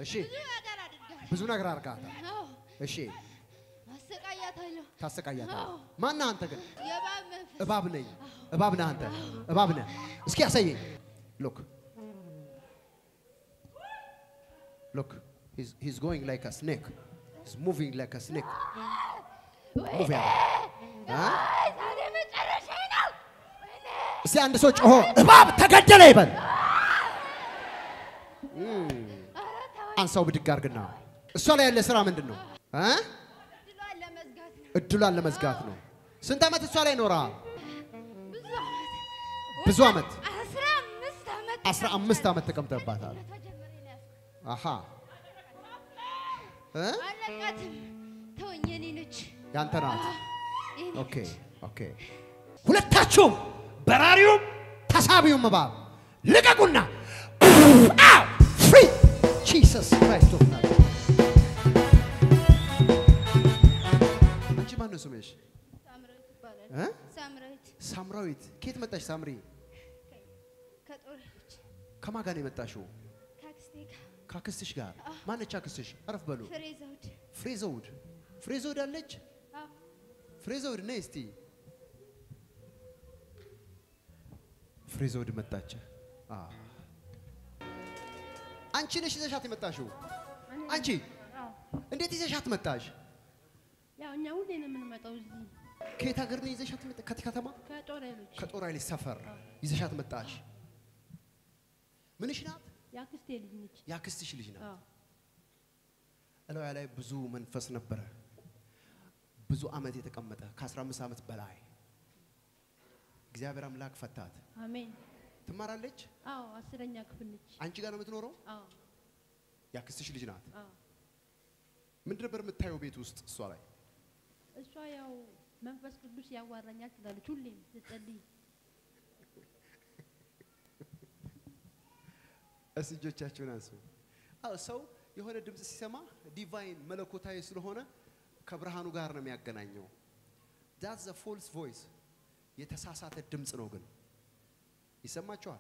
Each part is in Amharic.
እሺ ብዙ ነገር አድርጋለሁ። ብዙ ነገር አድርጋታል። አዎ እሺ አሰቃያታለሁ። ታሰቃያታል። አዎ። ማን ነህ አንተ ግን? የእባብ መንፈስ እባብ ነኝ። እባብ ነህ አንተ። እባብ ነህ። እስኪ ያሳየኝ። ሎክ ሎክ ሂዝ ጎይንግ ላይክ አ ስኔክ ሂዝ ሙቪንግ ላይክ አ ስኔክ ሙቭ ያለ ዛሬ መጨረሻዬ ነው። ወይኔ እስቲ አንድ ሰው ጮሆ እባብ ተገደለ ይበል። እም፣ ኧረ ተወኝ። አንሳው ብድግ አድርግና እሷ ላይ ያለ ስራ ምንድን ነው እ? ድሏን ለመዝጋት ነው። እድሏን ለመዝጋት ነው። ስንት ዓመት እሷ ላይ ኖረሃል? ብዙ ዓመት ብዙ ዓመት አስራ አምስት ዓመት አስራ አምስት ዓመት ተቀምጠባታል። ተጀመረ ነው ያዝኩት። አሃ እ? አለቃትም ተወኝ፣ የኔ ነች። ያንተ ናት። የኔ ኦኬ ኦኬ። ሁለታችሁም በራሪውም ተሳቢውም እባብ ልቀቁና አው ፍሪ ጂሰስ ክራይስት ኦፍ ናዝሬት። አንቺ ማን ነው ስምሽ? ሳምራዊት ይባላል። እ? ሳምራዊት ሳምራዊት። ከየት መጣሽ ሳምሪ? ከጦር ኃይሎች ከማን ጋር ነው የመጣሽው? ከአክስቴ ጋር ከአክስትሽ ጋር። ማነች አክስትሽ? አረፍ በሉ። ፍሬ ዘውድ ፍሬ ዘውድ። ፍሬ ዘውድ አለች? አዎ፣ ፍሬ ዘውድ ነይ እስቲ። ፍሬ ዘውድ መጣች። አ አንቺ ነሽ ይዘሻት የመጣሽው? አንቺ እንዴት ይዘሻት መጣሽ? ያው እኛ ሁሌ ነው የምንመጣው እዚህ ከየት ሀገር ነው ይዘሻት መጣ? ከት ከተማ ከጦር ኃይሎች ከጦር ኃይሎች ሰፈር ይዘሻት መጣሽ። ምንሽ ናት? የአክስቴ ልጅ ነች። የአክስትሽ ልጅ ናት። አዎ እላዋ ላይ ብዙ መንፈስ ነበረ። ብዙ ዓመት የተቀመጠ ከ15 ዓመት በላይ እግዚአብሔር አምላክ ፈታት። አሜን። ትማራለች። አዎ አስረኛ ክፍል ነች። አንቺ ጋር ነው የምትኖረው። አዎ የአክስትሽ ልጅ ናት። አዎ ምንድን ነበር የምታየው ቤት ውስጥ እሷ ላይ? እሷ ያው መንፈስ ቅዱስ ያዋራኛል ትላለች ሁሌም ስትጸልይ። እስ እጆቻችሁን አንሱ። አዎ ሰው የሆነ ድምፅ ሲሰማ ዲቫይን መለኮታዊ ስለሆነ ከብርሃኑ ጋር ነው የሚያገናኘው። ዳት ዘ ፎልስ ቮይስ የተሳሳተ ድምፅ ነው። ግን ይሰማችኋል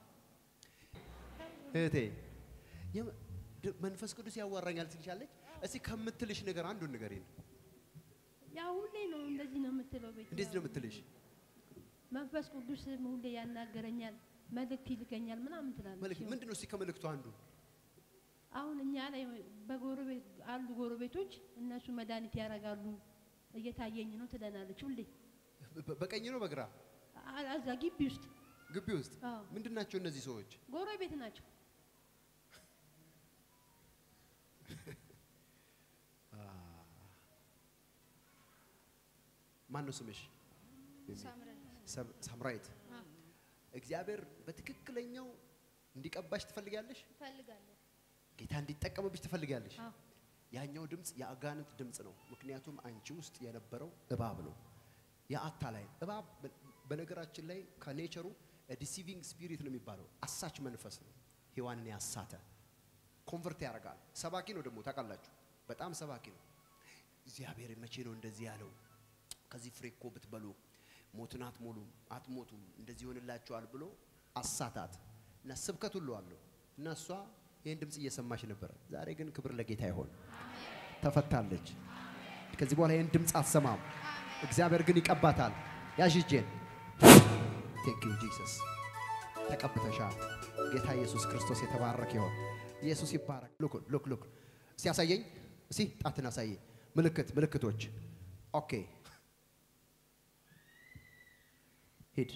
እህቴ? የመ- ድ- መንፈስ ቅዱስ ያዋራኛል ትልሻለች። እስቲ ከምትልሽ ነገር አንዱን ንገሪን። ያው ሁሌ ነው እንደዚህ ነው የምትለው ቤት እንዴት ነው የምትልሽ? መንፈስ ቅዱስ ሁሌ ያናገረኛል፣ መልእክት ይልከኛል ምናምን ትላለች። መልክ ምንድን ነው? እስቲ ከመልእክቱ አንዱ አሁን እኛ ላይ በጎረቤት አሉ ጎረቤቶች እነሱ መድኃኒት ያደርጋሉ እየታየኝ ነው ትለናለች ሁሌ በ- በ- በቀኝ ነው በግራ አ- እዛ ግቢ ውስጥ ግቢ ውስጥ አዎ ምንድን ናቸው እነዚህ ሰዎች? ጎረቤት ናቸው። ማን ነው ስምሽ? ሳምራዊት ሰም- ሳምራዊት። አዎ፣ እግዚአብሔር በትክክለኛው እንዲቀባሽ ትፈልጊያለሽ? እፈልጋለሁ። ጌታ እንዲጠቀምብሽ ትፈልጊያለሽ? አዎ ያኛው ድምፅ የአጋንንት ድምፅ ነው። ምክንያቱም አንቺ ውስጥ የነበረው እባብ ነው። የአታላይ እባብ በ- በነገራችን ላይ ከኔቸሩ ዲሲቪንግ ስፒሪት ነው የሚባለው። አሳች መንፈስ ነው። ሔዋንን ያሳተ ኮንቨርት ያደርጋል። ሰባኪ ነው ደግሞ ታውቃላችሁ፣ በጣም ሰባኪ ነው። እግዚአብሔር መቼ ነው እንደዚህ ያለው? ከዚህ ፍሬ እኮ ብትበሉ ሞትን አትሞሉም፣ አትሞቱም፣ እንደዚህ ይሆንላችኋል ብሎ አሳታት እና ስብከት ሁሉ አለው እና እሷ ይህን ድምፅ እየሰማች ነበረ። ዛሬ ግን ክብር ለጌታ ይሆን ተፈታለች። ከዚህ በኋላ ይህን ድምፅ አትሰማም። እግዚአብሔር ግን ይቀባታል። ያዥ እጄን። ቴንክ ዩ ጂሰስ። ተቀብተሻል። ጌታ ኢየሱስ ክርስቶስ የተባረከ ይሆን። ኢየሱስ ይባረክ። ሉክ ሉክ ሉክ። እስቲ ያሳየኝ። እስቲ ጣትን አሳየኝ። ምልክት ምልክቶች። ኦኬ ሂድ።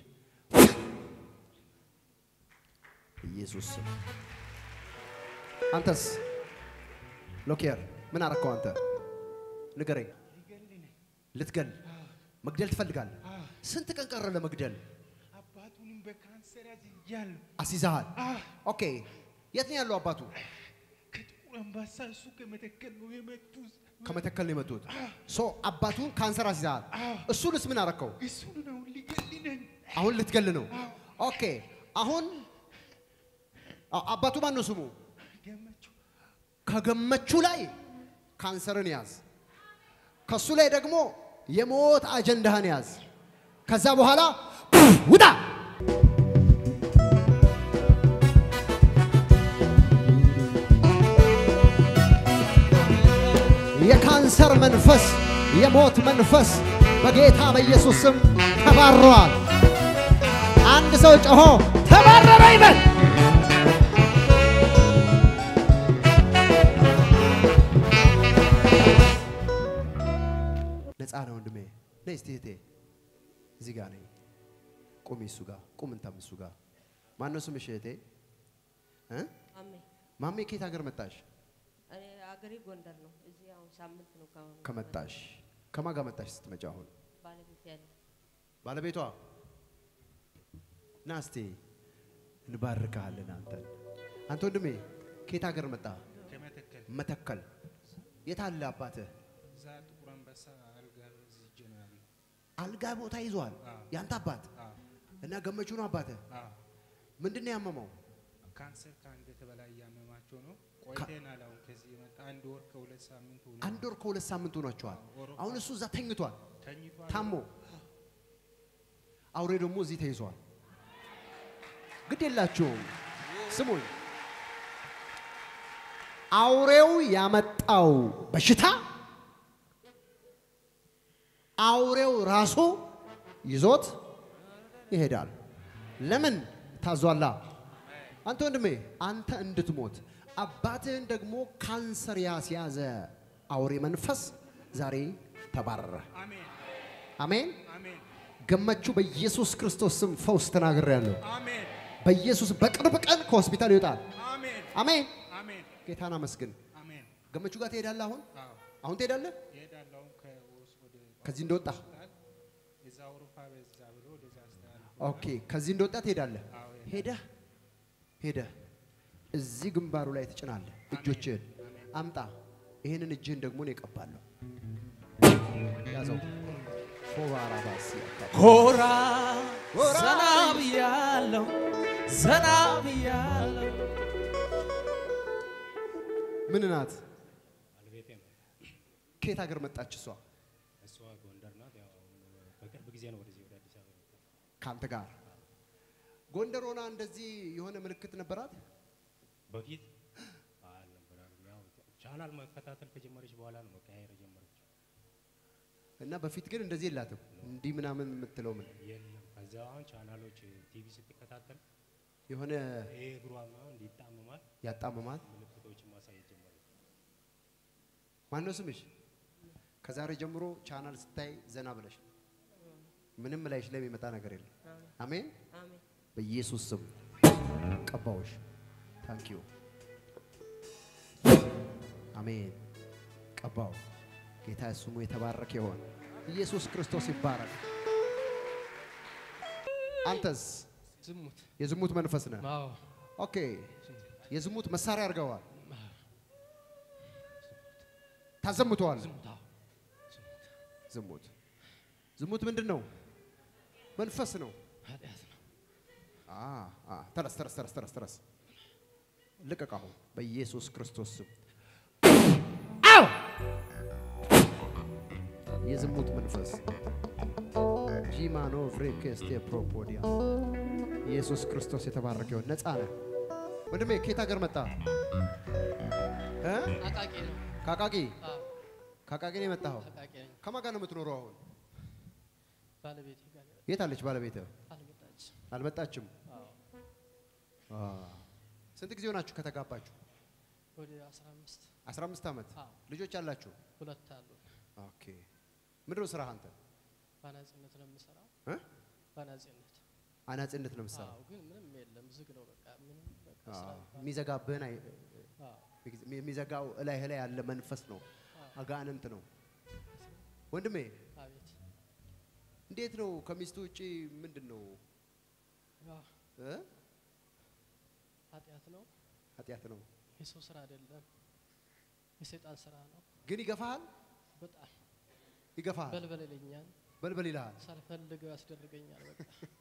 ኢየሱስ ስም። አንተስ ሎኬር ምን አረከው አንተ? ንገረኝ። ልትገል መግደል ትፈልጋለህ? ስንት ቀን ቀረ ለመግደል? አባቱንም በካንሰር ያዝያለሁ። አስይዘሃል? አዎ፣ ኦኬ የት ነው ያለው አባቱ? ከጥቁር አንበሳ እሱ ከመተከል ነው የመጡት። ከመተከል ነው የመጡት። ሶ አባቱን ካንሰር አስይዘሃል። እሱንስ ምን አረከው? እሱን ነው ሊገልነን። አሁን ልትገል ነው። ኦኬ አሁን አ- አባቱ ማን ነው ስሙ? ገመችው ከገመቹ ላይ ካንሰርን ያዝ። ከሱ ላይ ደግሞ የሞት አጀንዳህን ያዝ። ከዛ በኋላ ውጣ። የካንሰር መንፈስ፣ የሞት መንፈስ በጌታ በኢየሱስ ስም ተባረዋል። አንድ ሰው ጮሆ ተባረረ ይበል። ነፃ ነው ወንድሜ። ነይ እስቲ እህቴ፣ እዚህ ጋር ነኝ። ቁሚ እሱ ጋር ቁም፣ እንተም እሱ ጋር። ማነው ስምሽ እህቴ? እ? አሜ ማሜ ከየት ሀገር መጣሽ? እኔ አገሬ ጎንደር ነው። እዚህ አሁን ሳምንት ነው ከአሁን ከመጣሽ ከማን ጋር መጣሽ ስትመጪ? አሁን ባለቤት ያለ ባለቤቷ ና እስቲ እንባርካለን። አንተን አንተ ወንድሜ ከየት ሀገር መጣ? ከመተከል መተከል። የት አለ አባትህ? እዛ ጥቁር አንበሳ አልጋ እዚህ እጄ ነው ያለው። አልጋ ቦታ ይዟል አዎ። ያንተ አባት አዎ፣ እና ገመቹ ነው አባትህ። አዎ። ምንድን ነው ያመመው? ካንሰር ከአንገት በላይ እያመማቸው ነው። ቆይተናል። አሁን ከዚህ የመጣ አንድ ወር ከሁለት ሳምንት ሆኖ አንድ ወር ከሁለት ሳምንት ሆኗቸዋል። ኦሮፓ አሁን እሱ እዛ ተኝቷል ተኝቷል። ታሞ፣ አውሬ ደግሞ እዚህ ተይዟል። ግድ የላችሁም ስሙኝ። አውሬው ያመጣው በሽታ አውሬው ራሱ ይዞት ይሄዳል። ለምን ታዟላ? አንተ ወንድሜ አንተ እንድትሞት አባትህን ደግሞ ካንሰር ያስያዘ አውሬ መንፈስ ዛሬ ተባረረ። አሜን፣ አሜን። አሜን፣ ገመቹ በኢየሱስ ክርስቶስ ስም ፈውስ ተናግሬያለሁ። አሜን፣ በኢየሱስ በቅርብ ቀን ከሆስፒታል ይወጣል። አሜን፣ አሜን። አሜን፣ ጌታን አመስግን። አሜን። ገመቹ ጋር ትሄዳለህ። አሁን አዎ፣ አሁን ትሄዳለህ። እሄዳለሁ። አሁን ከወስ ወደ ከዚህ እንደወጣ ሆስፒታል እዛ አውሮፓ በዛ ብሎ ወደዛ አስተላልፎ ኦኬ፣ ከዚህ እንደወጣ ትሄዳለህ። አዎ፣ ሄደህ ሄደህ እዚህ ግንባሩ ላይ ትጭናለህ። እጆችህን አምጣ። ይህንን እጅህን ደግሞ እኔ እቀባለሁ። ያዘው ፎባራባሲ ኮራ ኮራ ዘና ብያለሁ ዘና ብያለሁ ምን ናት? ባለቤቴ ነው። ከየት ሀገር መጣች እሷ? እሷ ጎንደር ናት። ያው በቅርብ ጊዜ ነው ወደዚህ ወደ አዲስ አበባ የመጣው። ከአንተ ጋር ጎንደር ሆና እንደዚህ የሆነ ምልክት ነበራት? በፊት አልነበራም። ያው ቻናል መከታተል ከጀመረች በኋላ ነው መቀያየር የጀመረችው። እና በፊት ግን እንደዚህ የላትም። እንዲህ ምናምን የምትለው ምን የለም ከዚያ አሁን ቻናሎች ቲቪ ስትከታተል የሆነ ይሄ እግሯ ምናምን እንዲጣመማል ያጣምማል። ምልክቶችን ማሳየት ጀመረች። ማነው ስምሽ? ከዛሬ ጀምሮ ቻናል ስታይ ዘና ብለሽ ምንም ላይሽ ላይ የሚመጣ ነገር የለም። አሜን። አሜን በኢየሱስ ስም ቀባዎች። ታንክ ዩ አሜን። ቀባው። ጌታ ስሙ የተባረከ ይሆን። ኢየሱስ ክርስቶስ ይባረክ። አንተስ ዝሙት የዝሙት መንፈስ ነህ? አዎ ኦኬ። የዝሙት መሳሪያ አድርገዋል። ታዘሙተዋል። ዝሙት አዎ ዝሙት ዝሙት ምንድን ነው? መንፈስ ነው። ኃጢአት ነው አ አ ተረስ ተረስ ተረስ ተረስ ተረስ ልቀቅ አሁን በኢየሱስ ክርስቶስ ስም አው የዝሙት መንፈስ ጂማኖ ፍሬኬስቴ ፕሮፖዲያ ኢየሱስ ክርስቶስ የተባረከ ይሁን። ነፃ ነህ ወንድሜ። ከየት ሀገር መጣ? እ? አቃቂ ነው ከአቃቂ አዎ ከአቃቂ ነው የመጣኸው? አቃቂ ነኝ ከማን ጋር ነው የምትኖረው አሁን? ባለቤቴ ጋር የት አለች ባለቤትህ? አልመጣች አልመጣችም። አዎ አ ስንት ጊዜ ሆናችሁ ከተጋባችሁ? ወደ 15 15 ዓመት። አዎ ልጆች አላችሁ? ሁለት አሉ ኦኬ። ምንድን ነው ስራህ አንተ? ባናጺነት ነው የምሰራው እ? ባናጺነት አናጺነት ነው የምትሰራው? አዎ ግን ምንም የለም ዝግ ነው በቃ ምንም በቃ አዎ። ስራ እንኳን- የሚዘጋብህን አይ- አዎ የሚዘጋው እላይህ ላይ ያለ መንፈስ ነው፣ አጋንንት ነው። ወንድሜ አቤት እንዴት ነው ከሚስቱ ውጪ ምንድን ነው ያው እ? ኃጢአት ነው ኃጢአት ነው የሰው ስራ አይደለም የሰይጣን ስራ ነው ግን ይገፋሃል፣ በጣም ይገፋሃል፣ በልበል ይለኛል በልበል ይልሃል። ሳልፈልገው ያስደርገኛል በቃ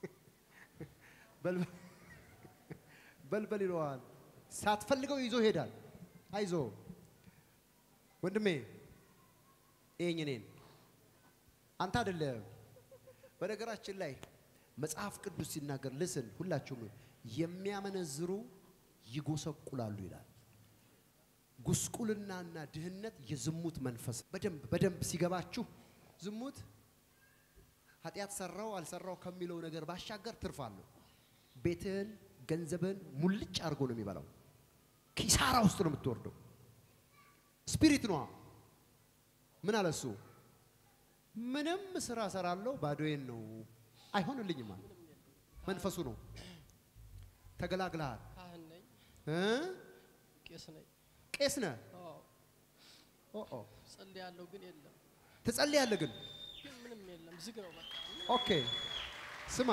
በልበል በልበል ይለዋል። ሳትፈልገው ይዞ ይሄዳል። አይዞ ወንድሜ ይሄኝ እኔን አንተ አይደለም። በነገራችን ላይ መጽሐፍ ቅዱስ ሲናገር ልስን ሁላችሁም የሚያመነዝሩ ይጎሰቁላሉ ይላል። ጉስቁልናና ድህነት የዝሙት መንፈስ በደንብ በደንብ ሲገባችሁ ዝሙት ኃጢአት ሰራው አልሰራው ከሚለው ነገር ባሻገር ትርፍ አለው። ቤትህን፣ ገንዘብህን ሙልጭ አድርጎ ነው የሚበላው። ኪሳራ ውስጥ ነው የምትወርደው። ስፒሪት ነዋ። ምን አለ እሱ? ምንም ስራ ሰራለሁ ባዶዬን ነው አይሆንልኝም አለ። መንፈሱ ነው። ተገላግለሃል። ካህን ነኝ፣ እ? ቄስ ነኝ። ቄስ ነህ። አዎ ኦ ኦ ጸልያለሁ፣ ግን የለም፣ ትጸልያለህ ግን ግን ምንም የለም፣ ዝግ ነው በቃ። ኦኬ ስማ፣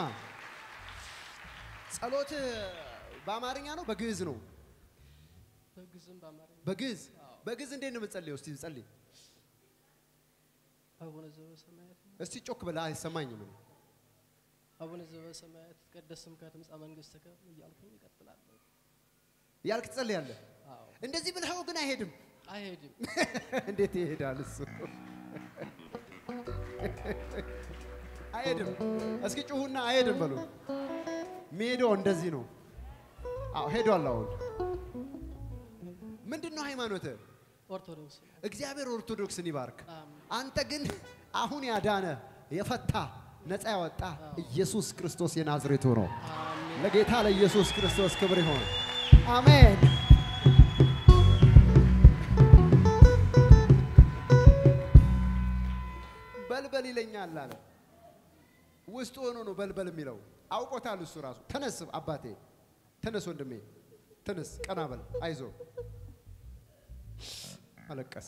ጸሎት በአማርኛ ነው በግዕዝ ነው? በግዝም በአማርኛ በግዕዝ በግዕዝ እንዴት ነው የምትጸልየው? እስቲ ጸልይ አቡነ ዘበሰማያት እስቲ ጮክ ብለህ አይሰማኝም። እኔ። አቡነ ዘበሰማያት ይትቀደስ ስምከ ትምጻእ መንግሥትከ እያልኩኝ እቀጥላለሁ። እያልክ ትጸልያለህ። አዎ እንደዚህ ብለኸው ግን አይሄድም። አይሄድም። እንዴት ይሄዳል እሱ? አይሄድም። እስኪ ጩሁና አይሄድም በሉ። የሚሄደው እንደዚህ ነው። አዎ ሄዷል። አሁን ምንድን ነው ሃይማኖትህ? ኦርቶዶክስ ነው። እግዚአብሔር ኦርቶዶክስን ይባርክ። አሜን። አንተ ግን አሁን ያዳነ የፈታ ነፃ ያወጣ ኢየሱስ ክርስቶስ የናዝሬቱ ነው። አሜን። ለጌታ ለኢየሱስ ክርስቶስ ክብር ይሆን። አሜን። በልበል ይለኛል አለ። ውስጡ ሆኖ ነው በልበል የሚለው አውቆታል። እሱ ራሱ ተነስ አባቴ፣ ተነስ ወንድሜ፣ ተነስ፣ ቀና በል፣ አይዞ። አለቀሰ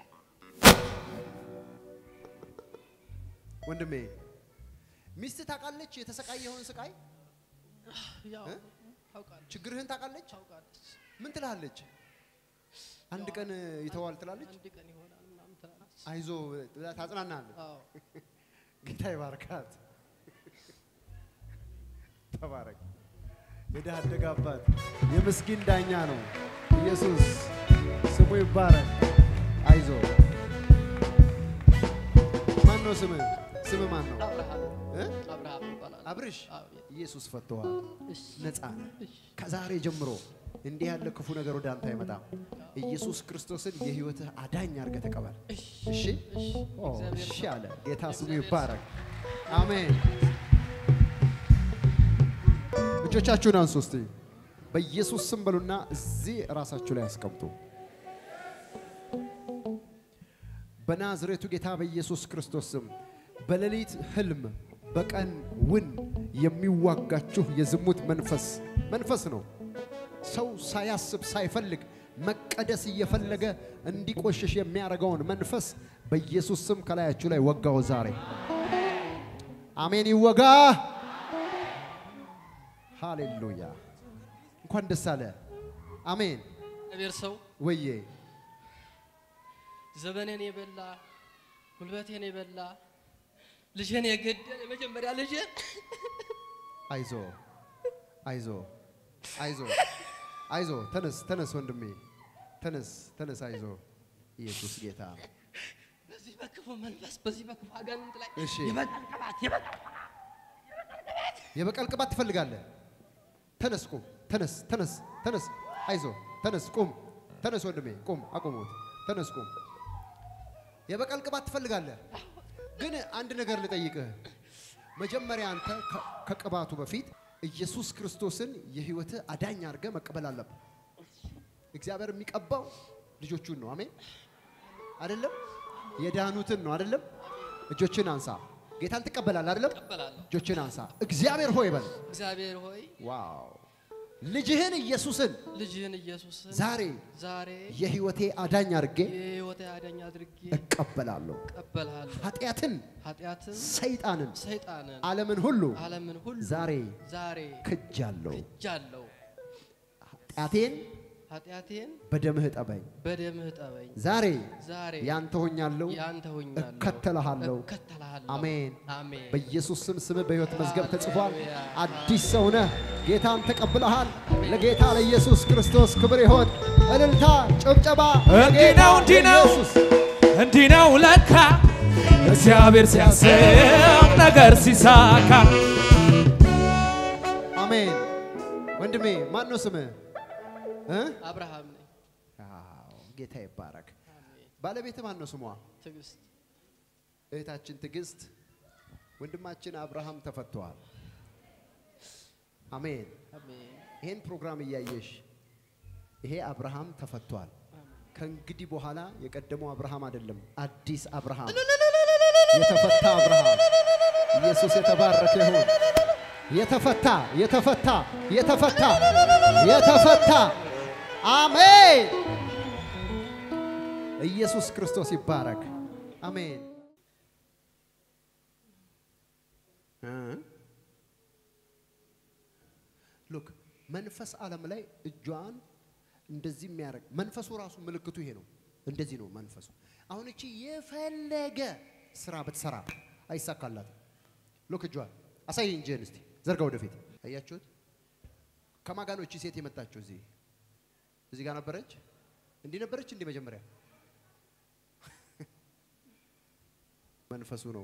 ወንድሜ። ሚስት ታውቃለች የተሰቃየኸውን ስቃይ፣ ያው እ? ታውቃለች ችግርህን ታውቃለች። ታውቃለች። ምን ትላለች? አንድ ቀን ይተዋል ትላለች። አንድ ቀን ይሆናል ምናምን ትላለች። አይዞ ብላ ታጽናናለች። አዎ ጌታ ይባርካት። ተባረክ። የድሃ አደግ አባት የምስኪን ዳኛ ነው ኢየሱስ ስሙ ይባረክ። አይዞ ማን ነው ስምህ? ስምህ ማን ነው? አብርሃም እ? አብርሃም ይባላል። አብርሽ አዎ ኢየሱስ ፈቶሃል። እሺ ነፃ ነህ። እሺ ከዛሬ ጀምሮ እንዲህ ያለ ክፉ ነገር ወደ አንተ አይመጣም። ኢየሱስ ክርስቶስን የህይወትህ አዳኝ አድርገህ ተቀበል። እሺ እሺ እሺ ኦ፣ እግዚአብሔር እሺ አለ። ጌታ ስሙ እግዚአብሔር ይባረክ። አሜን። እጆቻችሁን አንሱ እስቲ በኢየሱስ ስም በሉና እዚህ ራሳችሁ ላይ አስቀምጡ። በናዝሬቱ ጌታ በኢየሱስ ክርስቶስ ስም በሌሊት ህልም በቀን ውን የሚዋጋችሁ የዝሙት መንፈስ መንፈስ ነው። ሰው ሳያስብ ሳይፈልግ መቀደስ እየፈለገ እንዲቆሽሽ የሚያደርገውን መንፈስ በኢየሱስ ስም ከላያችሁ ላይ ወጋው ዛሬ። አሜን ይወጋ። ሃሌሉያ። እንኳን ደስ አለ። አሜን። እግዚአብሔር ሰው ወዬ ዘመኔን የበላ ጉልበቴን የበላ ልጄን የገደለ የመጀመሪያ ልጄን አይዞ አይዞ አይዞ አይዞ ተነስ ተነስ ወንድሜ ተነስ ተነስ አይዞ ኢየሱስ ጌታ በዚህ በክፉ መንፈስ በዚህ በክፉ አጋንንት ላይ እሺ የበቀል ቅባት የበቀል የበቀል ቅባት ትፈልጋለህ ተነስ ቁም ተነስ ተነስ ተነስ አይዞ ተነስ ቁም ተነስ ወንድሜ ቁም አቁሙት ተነስ ቁም የበቀል ቅባት ትፈልጋለህ ግን አንድ ነገር ልጠይቅህ መጀመሪያ አንተ ከ- ከቅባቱ በፊት ኢየሱስ ክርስቶስን የህይወትህ አዳኝ አድርገህ መቀበል አለብህ እግዚአብሔር የሚቀባው ልጆቹን ነው አሜን አይደለም የዳኑትን ነው አይደለም እጆችን አንሳ ጌታን ትቀበላለህ አይደለም እቀበላለሁ። እጆችን አንሳ እግዚአብሔር ሆይ በል እግዚአብሔር ሆይ ዋው ልጅህን ኢየሱስን ልጅህን ኢየሱስን ዛሬ ዛሬ የህይወቴ አዳኝ አድርጌ የህይወቴ አዳኝ አድርጌ እቀበላለሁ እቀበልሃለሁ። ኃጢአትን ኃጢአትን ሰይጣንን ሰይጣንን ዓለምን ሁሉ ዓለምን ሁሉ ዛሬ ዛሬ ክጃለሁ ክጃለሁ። ኃጢአቴን ኃጢአቴን በደምህ ጠበኝ በደምህ ጠበኝ። ዛሬ ዛሬ ያንተ ሆኛለሁ ያንተ ሆኛለሁ። እከተልሃለሁ እከተልሃለሁ። አሜን አሜን። በኢየሱስ ስም ስምህ በሕይወት መዝገብ ተጽፏል ሃሌሉያ። አዲስ ሰው ነህ ጌታን ተቀብለሃል ለጌታ ለኢየሱስ ክርስቶስ ክብር ይሆን እልልታ ጭብጨባ እንዲህ ነው እንዲህ ነው ኢየሱስ እንዲህ ነው ለካ እግዚአብሔር ሲያስብ ነገር ሲሳካ አሜን ወንድሜ ማን ነው ስምህ እ? አብርሃም ነኝ። አዎ፣ ጌታ ይባረክ። ባለቤት ማን ነው ስሟ? ትዕግስት እህታችን ትዕግስት፣ ወንድማችን አብርሃም ተፈተዋል። አሜን። አሜን ይሄን ፕሮግራም እያየሽ ይሄ አብርሃም ተፈቷል። ከእንግዲህ በኋላ የቀደመው አብርሃም አይደለም፣ አዲስ አብርሃም፣ የተፈታ አብርሃም። ኢየሱስ የተባረከ ይሁን። የተፈታ የተፈታ የተፈታ የተፈታ አሜን። ኢየሱስ ክርስቶስ ይባረክ። አሜን። እ ሉክ መንፈስ ዓለም ላይ እጇን እንደዚህ የሚያደርግ መንፈሱ ራሱ ምልክቱ ይሄ ነው። እንደዚህ ነው መንፈሱ። አሁን እቺ የፈለገ ስራ ብትሰራ አይሳካላትም። ሉክ እጇን አሳይ እንጂን እስቲ ዘርጋ ወደፊት። አያችሁት? ከማን ጋር ነው እቺ ሴት የመጣችው? እዚህ እዚህ ጋር ነበረች። እንዲህ ነበረች። እንዲህ መጀመሪያ መንፈሱ ነው።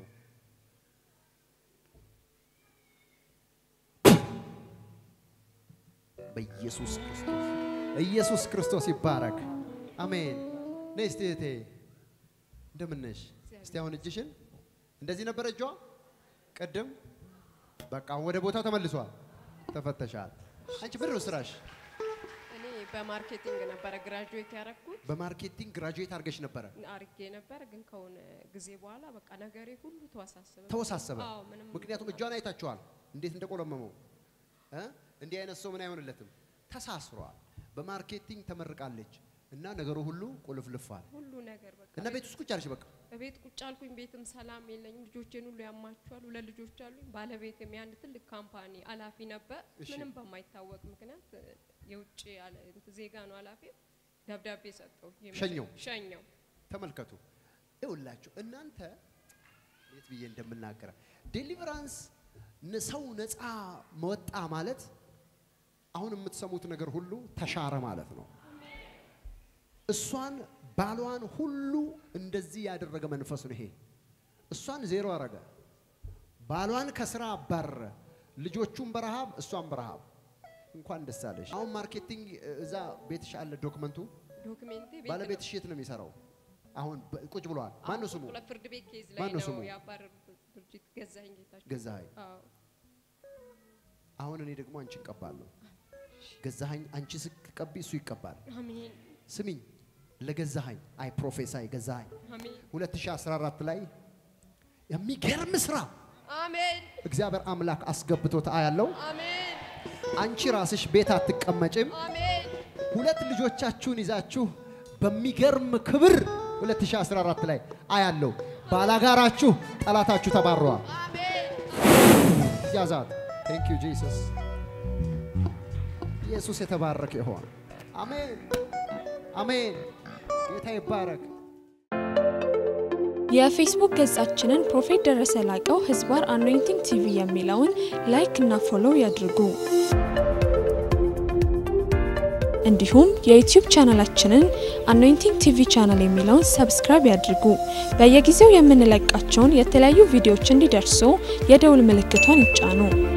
በኢየሱስ ክርስቶስ ኢየሱስ ክርስቶስ ይባረክ። አሜን። ነይ እስቲ እህቴ እንደምን ነሽ? እስቲ አሁን እጅሽን እንደዚህ ነበረ እጇ ቅድም። በቃ አሁን ወደ ቦታው ተመልሷል። ተፈተሻል። አንቺ ምንድን ነው ስራሽ? እኔ በማርኬቲንግ ነበረ ግራጁዌት ያደረኩት በማርኬቲንግ ግራጁዌት አድርገሽ ነበረ። አርጌ ነበር፣ ግን ከሆነ ጊዜ በኋላ በቃ ነገሬ ሁሉ ተወሳሰበ። ተወሳሰበ። አዎ፣ ምንም ምክንያቱም እጇን አይታችኋል እንዴት እንደቆለመመው እ? እንዲህ አይነት ሰው ምን አይሆንለትም፣ ተሳስሯል። በማርኬቲንግ ተመርቃለች እና ነገሩ ሁሉ ቁልፍልፏል ሁሉ ነገር በቃ እና ቤት ውስጥ ቁጭ አለሽ። በቃ ቤት ቁጭ አልኩኝ። ቤትም ሰላም የለኝም። ልጆቼን ሁሉ ያማቸዋል። ሁለት ልጆች አሉኝ። ባለቤትም የአንድ ትልቅ ካምፓኒ ኃላፊ ነበር። እሺ። ምንም በማይታወቅ ምክንያት እ፣ የውጭ አለ- እንትን ዜጋ ነው ኃላፊው። ደብዳቤ ሰጠው። ሸኘው? ሸኘው። ተመልከቱ ይውላችሁ እናንተ የት ብዬ እንደምናገረ ዴሊቨራንስ ሰው ነፃ መወጣ ማለት አሁን የምትሰሙት ነገር ሁሉ ተሻረ ማለት ነው። እሷን ባሏን ሁሉ እንደዚህ ያደረገ መንፈስ ነው ይሄ። እሷን ዜሮ አረገ። ባሏን ከስራ አባረረ። ልጆቹን በረሃብ እሷን በረሃብ። እንኳን ደስ አለሽ። አሁን ማርኬቲንግ እዛ ቤትሽ አለ ዶክመንቱ። ዶክሜንቴ ቤት ባለቤትሽ የት ነው የሚሰራው? አሁን በ- ቁጭ ብለዋል። ማን ነው ስሙ? ነው። ፍርድ ቤት ኬዝ ማን ላይ ነው ነው ስሙ? ያባረሩት ድርጅት ገዛኸኝ ጌታቸው። ገዛኸኝ። አዎ አሁን እኔ ደግሞ አንቺ እቀባለሁ። ገዛኸኝ አንቺ ስትቀቢ እሱ ይቀባል። አሜን ስሚኝ፣ ለገዛኸኝ አይ ፕሮፌሳይ ገዛኸኝ አሜን 2014 ላይ የሚገርም ስራ አሜን እግዚአብሔር አምላክ አስገብቶት አያለው። አሜን አንቺ ራስሽ ቤት አትቀመጭም። አሜን ሁለት ልጆቻችሁን ይዛችሁ በሚገርም ክብር 2014 ላይ አያለው። ባላጋራችሁ ጠላታችሁ ተባረዋል። ያዛት። ቴንክ ዩ ጂሰስ። ኢየሱስ የተባረከ ይሆን። አሜን አሜን። ጌታ ይባረክ። የፌስቡክ ገጻችንን ፕሮፌት ደረሰ ላቀው ህዝባር አኖይንቲንግ ቲቪ የሚለውን ላይክ እና ፎሎው ያድርጉ። እንዲሁም የዩቲዩብ ቻናላችንን አኖይንቲንግ ቲቪ ቻናል የሚለውን ሰብስክራይብ ያድርጉ። በየጊዜው የምንለቃቸውን የተለያዩ ቪዲዮዎች እንዲደርሱ የደውል ምልክቷን ይጫኑ።